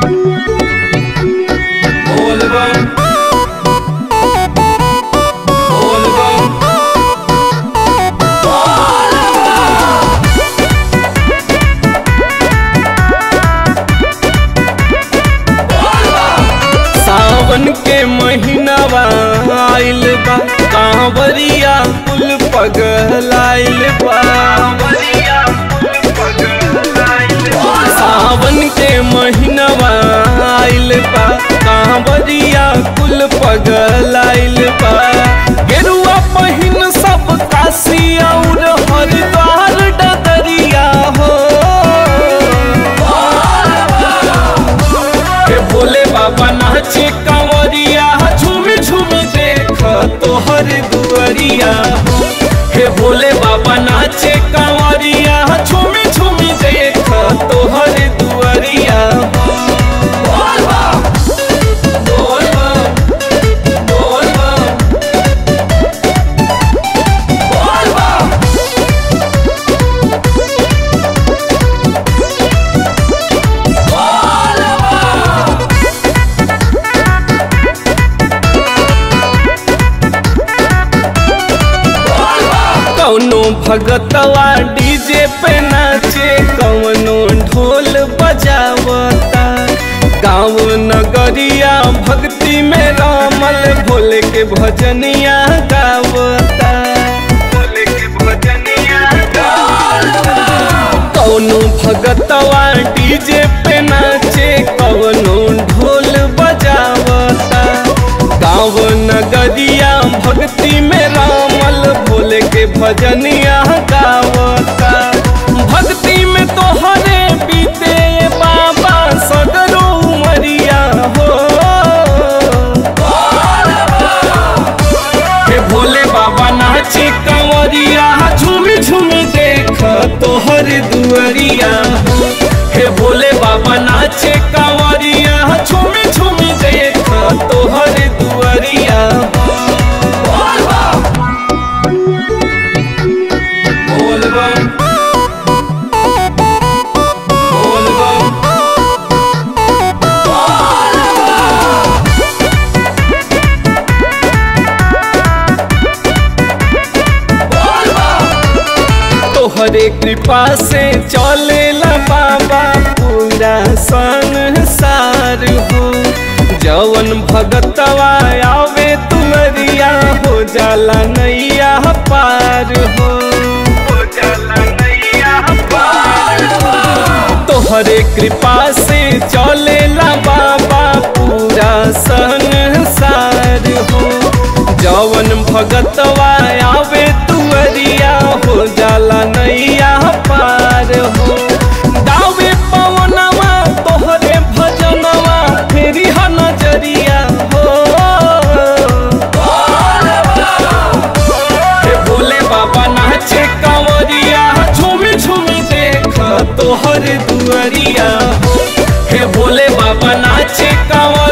बोलबम बोलबम सावन के महीनावा आइल बा कांवरिया कुल पगलाइल बा सावन के महीनावा आइल बा कांवरिया कुल पगलाइल बा गेरुआ पहिन सब काशी और हरिद्वार डदरिया हो हे भोले बाबा नाचे कांवरिया झूम झूम देख तोहर दुआरिया हे भोले बाबा नाचे कांवरिया झूम झूम देख तोहर दुआरिया कौनो भगतवा डीजे पे नाचे कौनो ढोल बजावता गाँव नगरिया भक्ति में रामल भोले के भजनिया गावता भोले के भजनिया कौनो भगतवा डीजे पे नाचे कौनो ढोल बजावता गाँव नगरिया भक्ति में रामल भोले के भजनिया गावता भक्ति में तोहरे बीते बाबा सगरो उमरिया हो हे भोले बाबा नाचे कंवरिया झूम झूम देख तोहर दुआरिया हे भोले बाबा नाचे कंवरिया झूम झूम देख तोहर दुआरिया बोलबम बोलबम तोहरे कृपा से चलेला बाबा पूरा संसार हो जवन भगतवा आवे तुमरिया हो जाला नैया पार हो हो जाला नैया पार हो तोहरे कृपा से चलेला बाबा पूरा संसार हो जवन भगतवा आवे तुअरिया हो जाला नैया पार हो दावे पवनवा तोहरे भजनवा फेरी ह नजरिया हो हे भोले बाबा नाचे कंवरिया झूम झूम देख तोहर दुआरिया हो हे भोले बाबा नाचे कंवरिया